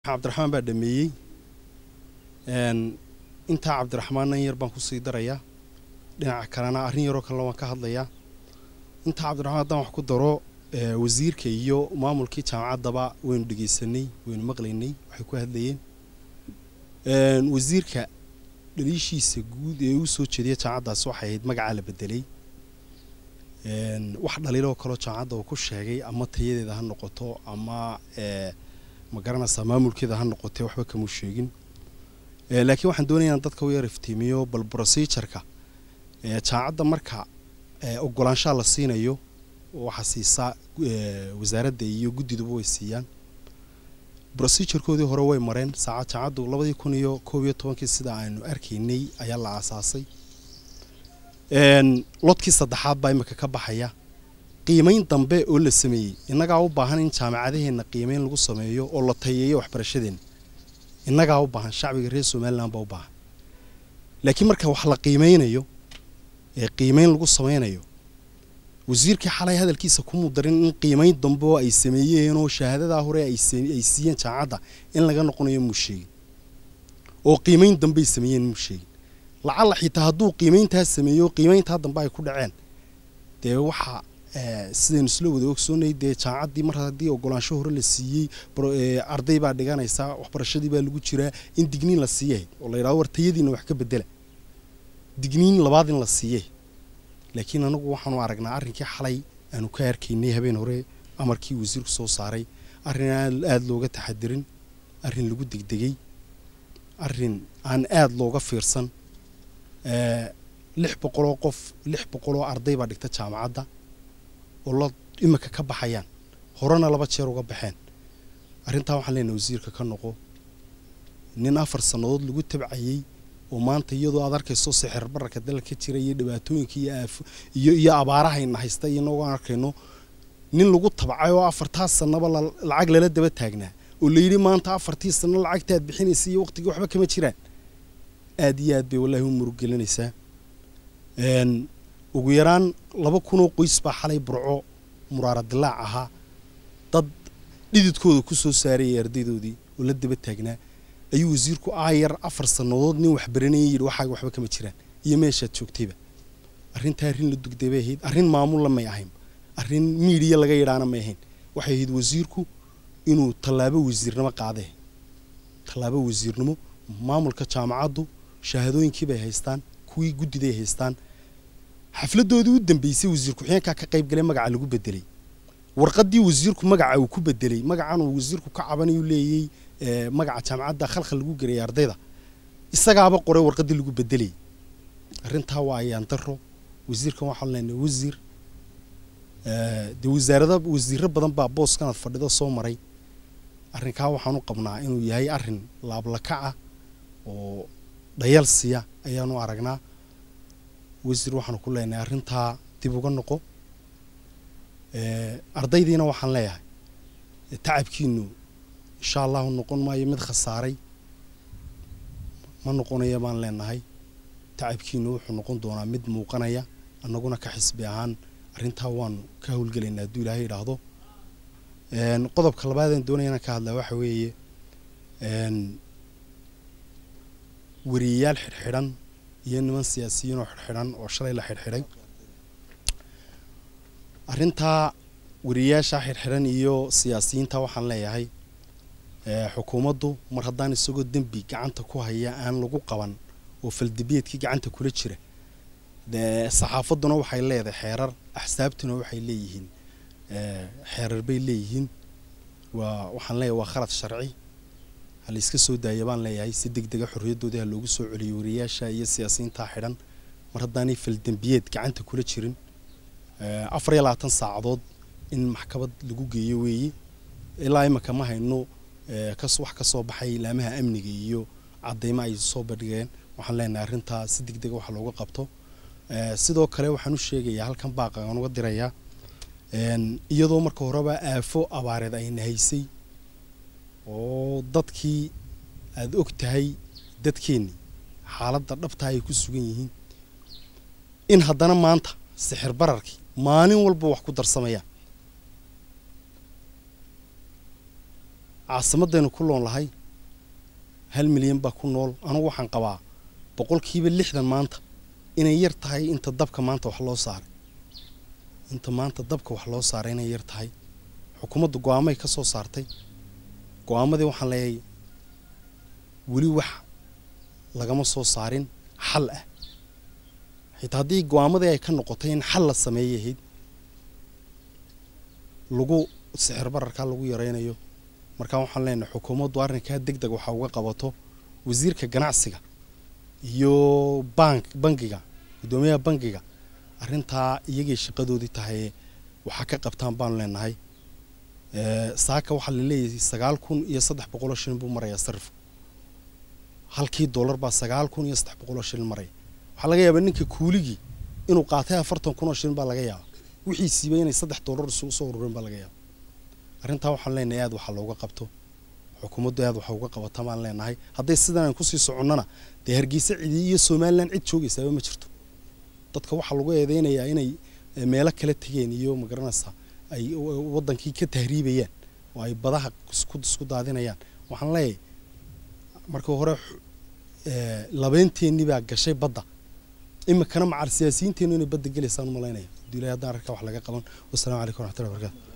cabdiraxmaan baa dhameeyey intaa cabdiraxmaan nan yar baan kusii darayaa dhinaca kalena arrin yaroo kalena waan ka hadlayaa intaa cabdiraxmaan haddaan wax ku daro wasiirka iyo maamulkii jaamacaddaba waynu dhegaysanay waynu maqlaynay waxay ku hadlayeen wasiirka dhaliishiisa guud ee uu soo jeediya jaamacaddaasi waxay ahayd magacaa la bedelay wax dhaliiloo kaloo jaamacadda uu ku sheegay ama tayadeeda ha noqoto ama ma garanaysaa maamulkeeda ha noqotee waxba kamuu sheegin laakiin waxaan doonaya inaan dadka u yar iftiimiyo bal procedureka jaamacadda marka ogolaanshaha la siinayo waxaa siisaa wasaaradda iyo guddiduba way siiyaan procedurekoodii hore way mareen saacad jaamacaddu labadii kun iyo koob iyo tobankii sida aynu arkaynay ayaa la aasaasay lodkii saddexaad baa imika ka baxaya qiimayn dambe oo la sameeyey innagaa u baahan in jaamacadaheenna qiimayn lagu sameeyo oo la tayeeyo waxbarashadeenna innagaa u baahan shacbiga reer somalilan baa u baahan laakiin marka wax la qiimeynayo ee qiimayn lagu sameynayo wasiirkii xalay hadalkiisa kumuu darin in qiimayn dambe oo ay sameeyeenoo shahaadadaa hore ay siiyeen jaamacadda in laga noqonayo muu sheegin oo qiimayn dambeay sameeyeen muu sheegin lacalla xitaa hadduu qiimayntaa sameeyo qiimayntaa dambe ay ku dhaceen dee waxaa sidaynu isla wada ogsoonay dee jaamacaddii mar haddii ogolaansho hore la siiyey arday baa dhiganaysaa waxbarashadii baa lagu jiraa in digniin la siiyahayd oo la yidhahdo wartayadiina wax ka bedela digniin labaad in la siiyay laakiin anagu waxaanu aragnaa arrinkii xalay aanu ka arkaynay habeen hore amarkii wasiirku soo saaray arrin aan aada looga taxadirin arrin lagu degdegay arrin aan aada looga fiirsan lix boqoloo qof lix boqoloo arday baa dhigta jaamacadda oo la imika ka baxayaan horena laba jeer uga baxeen arrintaa waxaan leenahay wasiirka ka noqo nin afar sannadood lagu tabcayey oo maanta iyadoo aad arkayso sixir bararka dalka jira iyo dhibaatooyinka iyo aafo iyo iyo abaarahayna haysta iyonagoo aan arkayno nin lagu tabcay oo afartaas sannaba lacag lala daba taagnaa oo layidhi maanta afartii sanno lacagtaad bixinaysa iyo waqtigii waxba kama jiraan aad iyo aad bay wallaahi u muruggelinaysaa ugu yaraan laba kunoo qoys baa xalay burco muraara dilaac ahaa dad dhididkooda ku soo saarayay ardaydoodii oo la daba taagnaa ayuu wasiirku aayar afar sannadood nin waxbaranayay yidhi waxaaga waxba kama jiraan iyo meeshaad joogtayba arrintaa arrin la dugday bay ahayd arrin maamulla may ahayn arrin miidiya laga yidhaana may ahayn waxay ahayd wasiirku inuu tallaabo wasiirnimo qaadee tallaabo wasiirnimo maamulka jaamacaddu shahaadooyinkii bay haystaan kuwii guddiday haystaan xafladoodii u dambeysay wasiir ku-xigeenkaa ka qayb galay magaca lagu bedelay warqaddii wasiirku magaca uu ku bedelay magacan uu wasiirku ka cabanayuu leeyey magaca jaamacadda khalkhal lagu geliyay ardayda isagaaba qoray warqaddii lagu bedelay arrintaa waa ayaan daro wasiirkan waxaan leenahay wasiir dee wasaarada wasiiro badan baa booskanaad fadhido soo maray arrinkaa waxaan u qabnaa inuu yahay arrin laablakaca oo dhayalsiya ayaanu aragnaa wasiir waxaanu ku leenahay arrintaa dib uga noqo ardaydiina waxaan leeyahay tacabkiinu insha allahu noqon maayo mid khasaaray ma noqonaya baan leenahay tacabkiinu wuxuu noqon doonaa mid muuqanaya annaguna ka xisbi ahaan arrintaa waanu ka howlgelaynaa hadduu ilaahay idhaahdo qodobka labaadeen doonaya inaan ka hadlaa waxa weeye wariyayaal xidhxidhan iyo niman siyaasiyiin oo xidhxidhan oo shalay la xidhxidhay arrintaa wariyayaashaa xidhxidhan iyo siyaasiyiinta waxaan leeyahay xukuumaddu mar haddaan isagoo dembi gacanta ku haya aan lagu qaban oo faldibeedkii gacanta kula jira saxaafadduna waxay leedahay xeerar axsaabtuna waxay leeyihiin xeerar bay leeyihiin waa waxaan leeyahay waa khalad sharci ha layska soo daaya baan leeyahay si deg dega xorriyaddoodii ha loogu soo celiyo wariyayaasha iyo siyaasiyiintaa xidhan mar haddaanay faldembiyeed gacanta kula jirin afar iyo labaatan saacadood in maxkamad lagu geeyo weeye ilaa imika ma hayno wax ka soo baxay ilaamaha amniga iyo caddaymo ay soo bandhigeen waxaan leenahay arrintaa si deg dega wax looga qabto sidoo kale waxaan u sheegayaa halkan baaqaan uga dirayaa iyadoo marka horeba aafo abaareed ayna haysay oo dadkii aada og tahay dadkeennii xaaladda dhabtaa ay ku sugan yihiin in haddana maanta sixir bararkii maalin walba wax ku darsamayaan caasimadaynu ku loon lahay hal milyan baa ku nool anugu waxaan qabaa boqolkiiba lixdan maanta inay yar tahay inta dabka maanta wax loo saaray inta maanta dabka wax loo saaray inay yar tahay xukuumaddu go-aamay ka soo saartay go-aamadii waxaan leeyahay weli wax lagama soo saarin xal ah xitaa haddii go-aamadii ay ka noqotay in xal la sameeyay ahayd lagu sixir bararkaa lagu yaraynayo markaa waxaan leenahay xukuumaddu arrinkaa deg deg waxaa uga qabato wasiirka ganacsiga iyo bank bangiga guddoomiyaha bangiga arrintaa iyagay shaqadoodii tahay waxaa ka qabtaan baanu leenahay saaka waxaa la leeyahay sagaal kun iyo saddex boqoloo shilin buu marayaa sarifku halkii dollar baa sagaal kun iyo saddex boqoloo shilin maraya waxaa laga yaabaa ninka kuuligii inuu qaatay afartan kun oo shilin baa laga yaaba wixiisiiba inay saddex dollar isugu soo urureen baa laga yaaba arrintaa waxaan leenahay aad waxaa looga qabto xukuumaddu aad waxa uga qabata baan leenahay hadday sidan aan kusii soconnana dee hargeysa cidi iyo somalilan cid joogaysaaba ma jirto dadka waxaa lagu eedeynayaa inay meelo kala tegeen iyo magaranaysaa ay waddankii ka tahriibayaan oo ay badaha isku isku daadinayaan waxaan leeyahay marka hore labeynteennii baa gashay badda imikana macal siyaasiyiinteennu inay badda gelaysaan u malaynaya hadduu ilahay haddaan arkaa wax laga qaban wassalamu calaykum waraxmatullahi barakatu